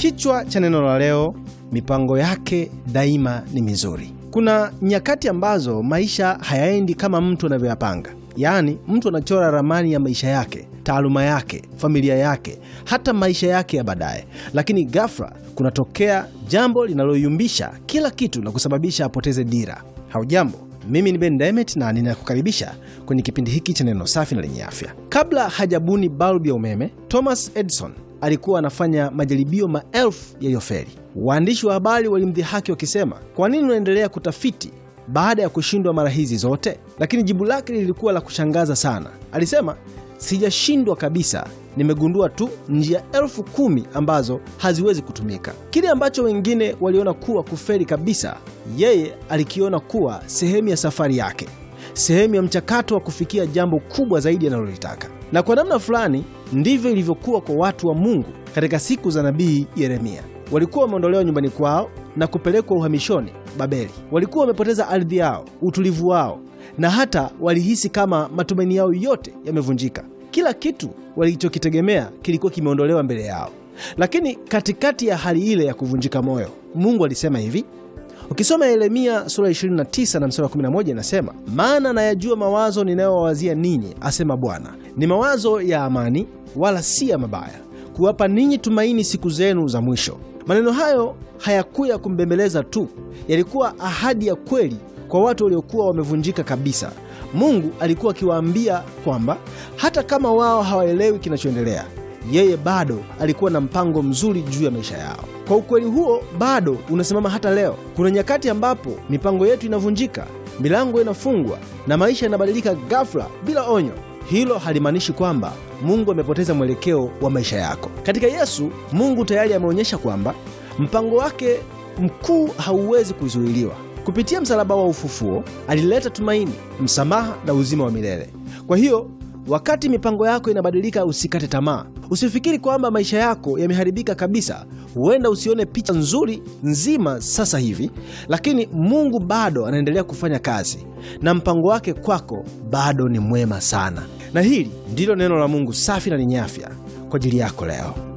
Kichwa cha neno la leo, mipango yake daima ni mizuri. Kuna nyakati ambazo maisha hayaendi kama mtu anavyoyapanga. Yaani, mtu anachora ramani ya maisha yake, taaluma yake, familia yake, hata maisha yake ya baadaye, lakini ghafla kunatokea jambo linaloyumbisha kila kitu na kusababisha apoteze dira. Haujambo, mimi ni Ben Demet na ninakukaribisha kwenye kipindi hiki cha neno safi na lenye afya. Kabla hajabuni balbu ya umeme, Thomas Edison alikuwa anafanya majaribio maelfu yaliyofeli. Waandishi wa habari walimdhihaki wakisema, kwa nini unaendelea kutafiti baada ya kushindwa mara hizi zote? Lakini jibu lake lilikuwa la kushangaza sana. Alisema, sijashindwa kabisa, nimegundua tu njia elfu kumi ambazo haziwezi kutumika. Kile ambacho wengine waliona kuwa kufeli kabisa, yeye alikiona kuwa sehemu ya safari yake, sehemu ya mchakato wa kufikia jambo kubwa zaidi analolitaka. Na kwa namna fulani ndivyo ilivyokuwa kwa watu wa Mungu katika siku za nabii Yeremia. Walikuwa wameondolewa nyumbani kwao na kupelekwa uhamishoni Babeli. Walikuwa wamepoteza ardhi yao, utulivu wao, na hata walihisi kama matumaini yao yote yamevunjika. Kila kitu walichokitegemea kilikuwa kimeondolewa mbele yao. Lakini katikati ya hali ile ya kuvunjika moyo, Mungu alisema hivi. Ukisoma Yeremia sura 29 na mstari wa 11 inasema, maana nayajua mawazo ninayowawazia ninyi, asema Bwana, ni mawazo ya amani, wala si ya mabaya, kuwapa ninyi tumaini siku zenu za mwisho. Maneno hayo hayakuya kumbembeleza tu, yalikuwa ahadi ya kweli kwa watu waliokuwa wamevunjika kabisa. Mungu alikuwa akiwaambia kwamba hata kama wao hawaelewi kinachoendelea, yeye bado alikuwa na mpango mzuri juu ya maisha yao. Kwa ukweli huo bado unasimama hata leo. Kuna nyakati ambapo mipango yetu inavunjika, milango inafungwa na maisha yanabadilika ghafla bila onyo. Hilo halimaanishi kwamba Mungu amepoteza mwelekeo wa maisha yako. Katika Yesu, Mungu tayari ameonyesha kwamba mpango wake mkuu hauwezi kuzuiliwa. Kupitia msalaba wa ufufuo, alileta tumaini, msamaha na uzima wa milele. Kwa hiyo wakati mipango yako inabadilika, usikate tamaa. Usifikiri kwamba maisha yako yameharibika kabisa. Huenda usione picha nzuri nzima sasa hivi, lakini Mungu bado anaendelea kufanya kazi na mpango wake kwako bado ni mwema sana. Na hili ndilo neno la Mungu safi na lenye afya kwa ajili yako leo.